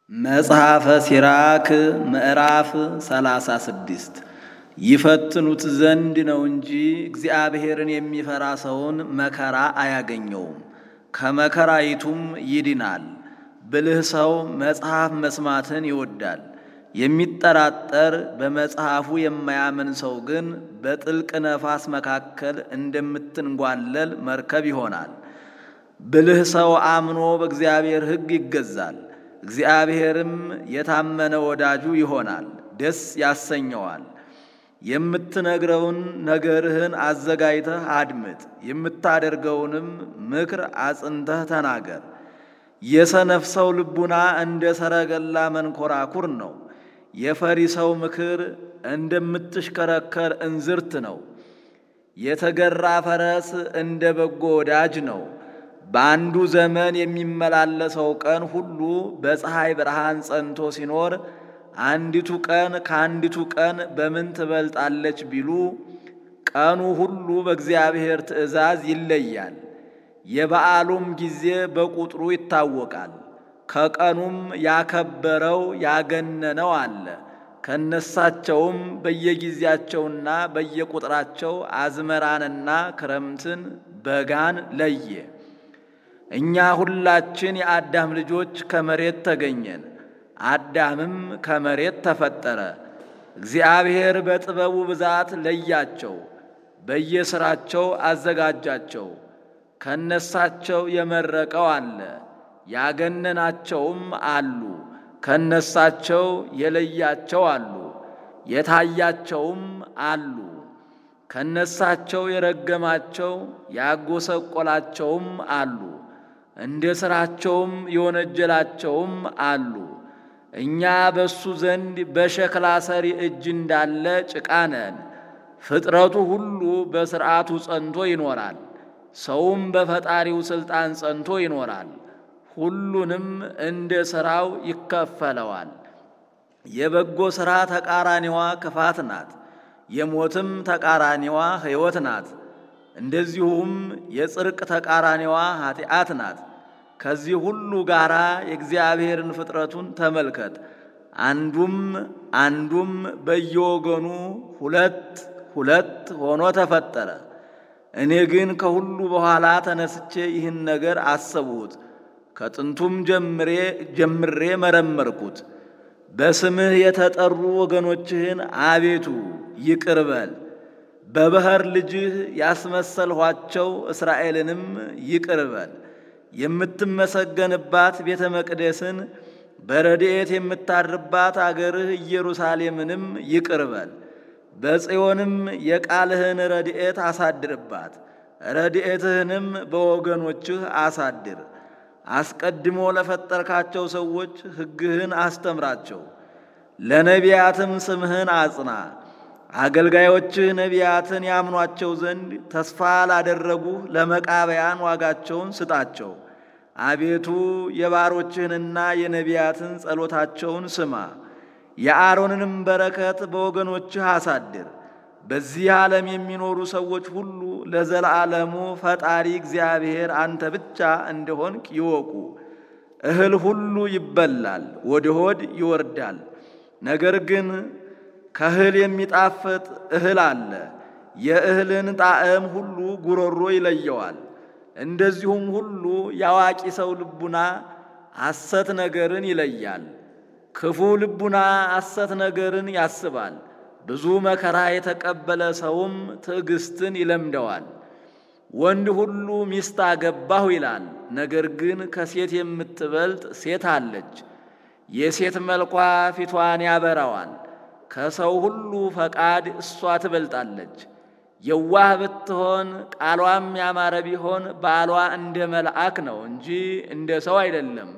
መጽሐፈ ሲራክ ምዕራፍ ሰላሳ ስድስት ይፈትኑት ዘንድ ነው እንጂ እግዚአብሔርን የሚፈራ ሰውን መከራ አያገኘውም፣ ከመከራይቱም ይድናል። ብልህ ሰው መጽሐፍ መስማትን ይወዳል። የሚጠራጠር በመጽሐፉ የማያምን ሰው ግን በጥልቅ ነፋስ መካከል እንደምትንጓለል መርከብ ይሆናል። ብልህ ሰው አምኖ በእግዚአብሔር ሕግ ይገዛል። እግዚአብሔርም የታመነ ወዳጁ ይሆናል፣ ደስ ያሰኘዋል። የምትነግረውን ነገርህን አዘጋጅተህ አድምጥ፣ የምታደርገውንም ምክር አጽንተህ ተናገር። የሰነፍ ሰው ልቡና እንደ ሰረገላ መንኮራኩር ነው፣ የፈሪ ሰው ምክር እንደምትሽከረከር እንዝርት ነው። የተገራ ፈረስ እንደ በጎ ወዳጅ ነው። በአንዱ ዘመን የሚመላለሰው ቀን ሁሉ በፀሐይ ብርሃን ጸንቶ ሲኖር አንዲቱ ቀን ከአንዲቱ ቀን በምን ትበልጣለች ቢሉ ቀኑ ሁሉ በእግዚአብሔር ትእዛዝ ይለያል። የበዓሉም ጊዜ በቁጥሩ ይታወቃል። ከቀኑም ያከበረው ያገነነው አለ። ከነሳቸውም በየጊዜያቸውና በየቁጥራቸው አዝመራንና ክረምትን በጋን ለየ። እኛ ሁላችን የአዳም ልጆች ከመሬት ተገኘን፣ አዳምም ከመሬት ተፈጠረ። እግዚአብሔር በጥበቡ ብዛት ለያቸው፣ በየሥራቸው አዘጋጃቸው። ከነሳቸው የመረቀው አለ፣ ያገነናቸውም አሉ። ከነሳቸው የለያቸው አሉ፣ የታያቸውም አሉ። ከነሳቸው የረገማቸው ያጎሰቆላቸውም አሉ። እንደ ሥራቸውም የወነጀላቸውም አሉ። እኛ በእሱ ዘንድ በሸክላ ሰሪ እጅ እንዳለ ጭቃ ነን። ፍጥረቱ ሁሉ በሥርዓቱ ጸንቶ ይኖራል፣ ሰውም በፈጣሪው ሥልጣን ጸንቶ ይኖራል። ሁሉንም እንደ ሥራው ይከፈለዋል። የበጎ ሥራ ተቃራኒዋ ክፋት ናት፣ የሞትም ተቃራኒዋ ሕይወት ናት። እንደዚሁም የጽድቅ ተቃራኒዋ ኃጢአት ናት። ከዚህ ሁሉ ጋር የእግዚአብሔርን ፍጥረቱን ተመልከት። አንዱም አንዱም በየወገኑ ሁለት ሁለት ሆኖ ተፈጠረ። እኔ ግን ከሁሉ በኋላ ተነስቼ ይህን ነገር አሰብሁት፣ ከጥንቱም ጀምሬ ጀምሬ መረመርኩት። በስምህ የተጠሩ ወገኖችህን አቤቱ ይቅር በል በባሕር ልጅህ ያስመሰልኋቸው እስራኤልንም ይቅር በል። የምትመሰገንባት ቤተ መቅደስን በረድኤት የምታድርባት አገርህ ኢየሩሳሌምንም ይቅር በል። በጽዮንም የቃልህን ረድኤት አሳድርባት፣ ረድኤትህንም በወገኖችህ አሳድር። አስቀድሞ ለፈጠርካቸው ሰዎች ሕግህን አስተምራቸው፣ ለነቢያትም ስምህን አጽና። አገልጋዮችህ ነቢያትን ያምኗቸው ዘንድ ተስፋ ላደረጉህ ለመቃበያን ዋጋቸውን ስጣቸው። አቤቱ የባሮችህንና የነቢያትን ጸሎታቸውን ስማ፣ የአሮንንም በረከት በወገኖችህ አሳድር። በዚህ ዓለም የሚኖሩ ሰዎች ሁሉ ለዘላለሙ ፈጣሪ እግዚአብሔር አንተ ብቻ እንደሆንክ ይወቁ። እህል ሁሉ ይበላል፣ ወደ ሆድ ይወርዳል። ነገር ግን ከእህል የሚጣፍጥ እህል አለ። የእህልን ጣዕም ሁሉ ጉሮሮ ይለየዋል። እንደዚሁም ሁሉ የአዋቂ ሰው ልቡና ሐሰት ነገርን ይለያል። ክፉ ልቡና ሐሰት ነገርን ያስባል። ብዙ መከራ የተቀበለ ሰውም ትዕግስትን ይለምደዋል። ወንድ ሁሉ ሚስት አገባሁ ይላል፣ ነገር ግን ከሴት የምትበልጥ ሴት አለች። የሴት መልኳ ፊቷን ያበራዋል። ከሰው ሁሉ ፈቃድ እሷ ትበልጣለች። የዋህ ብትሆን ቃሏም ያማረ ቢሆን ባሏ እንደ መልአክ ነው እንጂ እንደ ሰው አይደለም።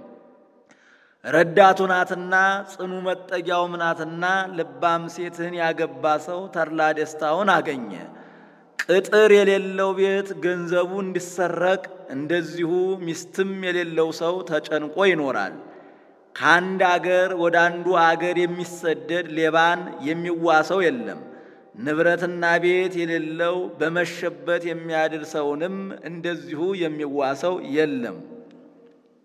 ረዳቱ ናትና ጽኑ መጠጊያውም ናትና ልባም ሴትን ያገባ ሰው ተድላ ደስታውን አገኘ። ቅጥር የሌለው ቤት ገንዘቡ እንዲሰረቅ እንደዚሁ ሚስትም የሌለው ሰው ተጨንቆ ይኖራል። ከአንድ አገር ወደ አንዱ አገር የሚሰደድ ሌባን የሚዋሰው የለም። ንብረትና ቤት የሌለው በመሸበት የሚያድር ሰውንም እንደዚሁ የሚዋሰው የለም።